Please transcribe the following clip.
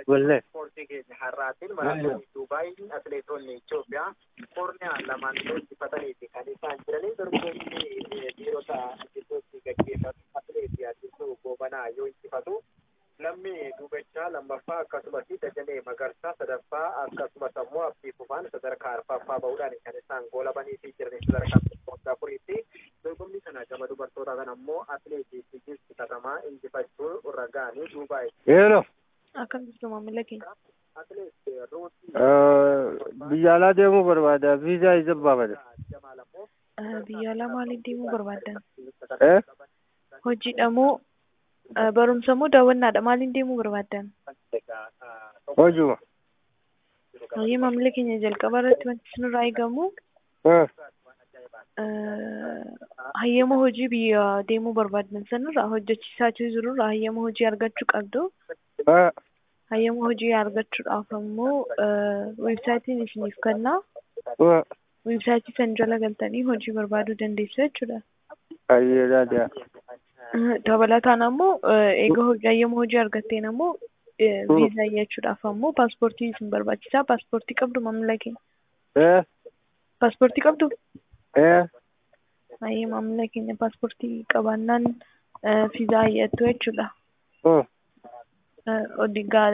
Wallee. ispoortii keenya har'aatiin maraatoonii Duubaayin atileetonni Itoophiyaa korniyaa lamaan injifataniiti kan isaan jiranii dorgommii dhiirota gidduutti gaggeeffatu atileetii Addisuu Goobanaa yoo injifatu lammii duubachaa lammaffaa akkasumas dajanee magarsaa sadaffaa akkasumas ammoo abdii fufaan sadarkaa arfaffaa bahuudhaan kan isaan goolabanii fi jiranii sadarkaa tokkoffaa afuriitti dorgommii kana gama dubartootaa kan ammoo atileetii Tigist Katamaa injifachuu ragaanii Duubaay. Eenyu. Akkam jirtu maamila keenya? Atileet Ruutii Biyya alaa deemuu barbaada. Viizaa isa baafata. Jamaal ammoo Eh, Biyya alaa maaliif deemuu barbaaddan? Eh? Hojiidha moo eh, barumsa moo daawwannaadha? Maaliin deemuu barbaaddan? Hojuma. Hayyee maamila keenya jalqaba irratti wanti isinirraa eegamu Eh. eh, hayyama hojii biyya deemuu barbaaddan sanirraa hojjechiisaa jirurraa hayyama hojii argachuu qabdu. Eh. Hayyama hojii argachuudhaaf ammoo weebsaayitiin isiniif kennaa. Eh. Weebsaayitii san jala galtanii hojii barbaaduu dandeessu jechuudha. Ayyee daadhaa. Eh, Dabalataan ammoo eh, eega hojii hayyama hojii argatteen ammoo eh, viizaa iyyachuudhaaf ammoo paaspoortii isin barbaachisaa. Paaspoortii qabdu maamila keenya. Eh. Paaspoortii qabdu? Eh. Hayyee maamila keenya paaspoortii qabaannaan eh, viizaa iyyattu jechuudha. Eh. Eh, odii gaa